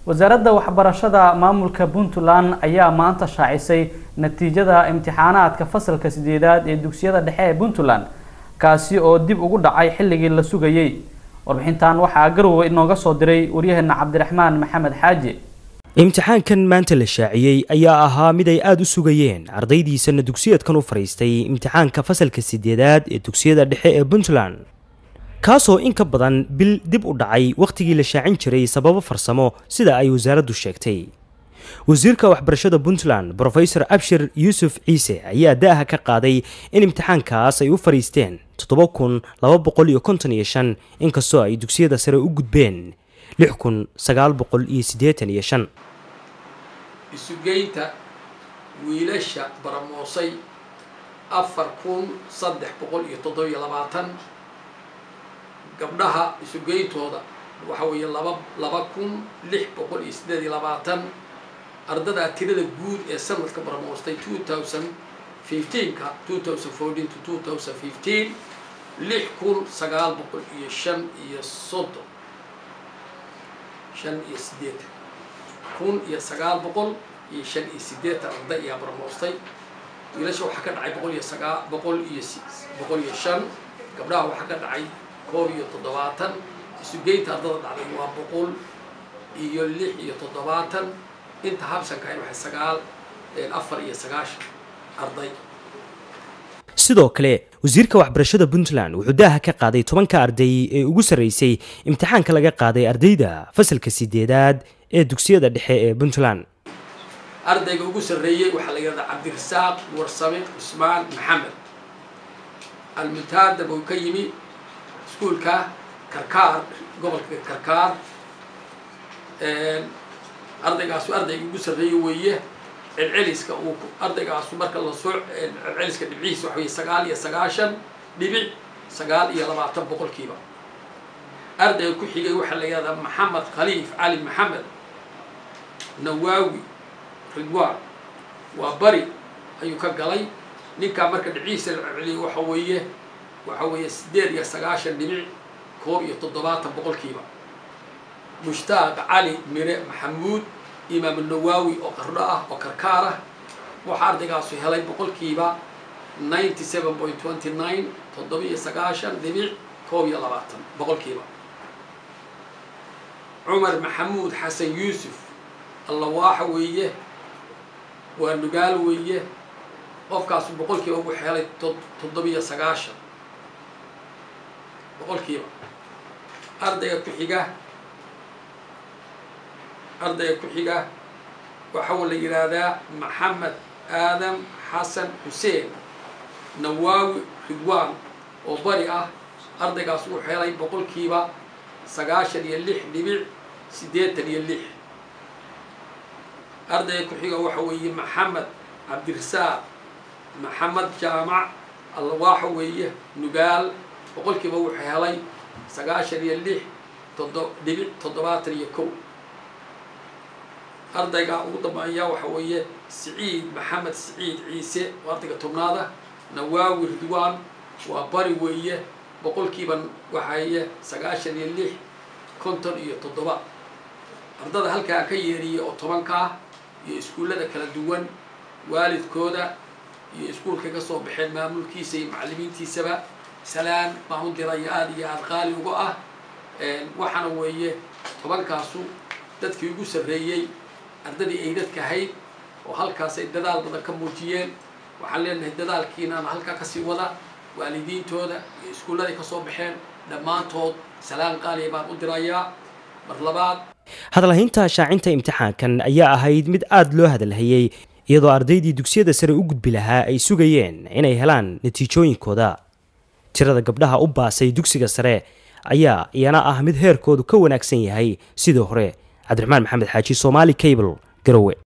wasaaradda waxbarashada maamulka puntland ayaa maanta shaacisay natiijada imtixaanaadka fasalka sideedaad ee dugsiyada dhexe ee puntland kaasi oo dib ugu dhacay xilligii la sugayey warbixintan waxaa garowe inooga soo diray waryaheena cabdiraxmaan maxamed xaaji imtixaankan maanta la shaaciyey ayaa ahaa mid ay aada u sugayeen ardaydiisana dugsiyeedkan u fadhiistay imtixaanka fasalka sideedaad ee dugsiyada dhexe ee puntland kaasoo in ka badan bil dib u dhacay wakhtigii la shaacin jiray sababo farsamo sida ay wasaaraddu sheegtay wasiirka waxbarashada puntland brofesor abshir yuusuf ciise ayaa da'aha ka qaaday in imtixaankaas ay u fadhiisteen toddoba kun laba boqol iyo konton iyo shan inkastoo ay dugsiyada sare u gudbeen lix kun sagaal boqol iyo siddeetan iyo shan isugeynta wiilasha baramoosay afar kun saddex boqol iyo toddobiyo labaatan gabdhaha isugeyntooda waxa weeye laba laba kun lix boqol iyo siddeed iyo labaatan ardadaa tirada guud ee sanadka baramoostay two thousand fifteenka two thousand fourteen to two thousand fifteen lix kun sagaal boqol iyo shan iyo soddon shan iyo siddeetan kun iyo sagaal boqol iyo shan iyo siddeetan arday ayaa baramoostay wiilasha waxaa ka dhacay boqol iyo sagaa boqol iyo boqol iyo shan gabdhaha waxaa ka dhacay koob iyo toddobaatan isugeynta ardada dhacday waa boqol iyo lix iyo toddobaatan inta habsanka ay waxay sagaal afar iyo sagaashan arday sidoo kale wasiirka waxbarashada puntland wuxuu daaha ka qaaday tobanka arday ee ugu sarreysay imtixaanka laga qaaday ardayda fasalka sideedaad ee dugsiyada dhexe ee puntland ardayga ugu sarreeyey waxaa la yidhahdaa cabdirasaaq warsame cusmaan maxamed almutaadab uu ka yimi iskuulka karkaar gobolka karkaar ardaygaasu ardayga ugu sarreeye weeye celceliska uu ardaygaasu marka lasoo celceliska dhibcihiisa waxa weye sagaal iyo sagaashan dhibic sagaal iyo labaatan boqolkiiba ardayga ku xigay waxaa la yihahdaa maxamed khaliif cali maxamed nawaawi ridwaan waa bari ayuu ka galay ninkaa marka dhibcihiisa la celceliyay waxa weeye waxa weeye siddeed iyo sagaashan dhibic koob iyo toddobaatan boqolkiiba mushtaaq cali mire maxamuud imaam nawaawi oo qardho ah oo karkaar ah waxaa ardaygaasu helay boqolkiiba ninety seven point twenty nine toddoba iyo sagaashan dhibic koob iyo labaatan boqolkiiba cumar maxamuud xasan yuusuf allawaaxa weeye waa nugaal weeye qofkaasu boqolkiiba wuxuu helay toddobiyo sagaashan boqolkiiba ardayga ku xiga ardayga ku xiga waxaa la yidhaahdaa maxamed aadam xasan xuseen nawaawi ridwaan oo bari ah ardaygaas wuxuu helay boqolkiiba sagaashan iyo lix dhibic siddeetan iyo lix ardayga ku xiga waxa weeye maxamed cabdirasaaq maxamed jaamac allawaaxa weeye nugaal boqolkiiba wuxuu helay sagaashan iyo lix todo dhibic toddobaatan iyo kow ardayga ugu dambeeya waxa weeye siciid maxamed siciid ciise oo ardayga tobnaada nawaawi ridwaan waa bari weeye boqolkiiba waxaye sagaashan iyo lix konton iyo toddoba ardada halkaa ka yeeriyay oo tobankaa iyo iskuullada kala duwan waalidkooda iyo iskuulkay ka soo baxeen maamulkiisa iyo macallimiintiisaba salaan baan u diraya aada iyo aada qaali uga ah waxaana weeye tobankaasu dadkii ugu sarreeyey ardadii ay dadka ahayd oo halkaasay dadaal badan ka muujiyeen waxaan leenahay dadaalkiinaana halkaa kasii wada waalidiintooda iyo iskuulladay kasoo baxeen dhammaantood salaan qaaliya baan u dirayaa mar labaad hadalhaynta shaacinta imtixaankan ayaa ahayd mid aada loo hadalhayey iyadoo ardaydii dugsiyada sare u gudbi lahaa ay sugayeen inay helaan natiijooyinkooda tirada gabdhaha u baasay dugsiga sare ayaa iyana ah mid heerkoodu ka wanaagsan yahay sidii hore cabdiraxmaan maxamed xaaji somaali cable garowe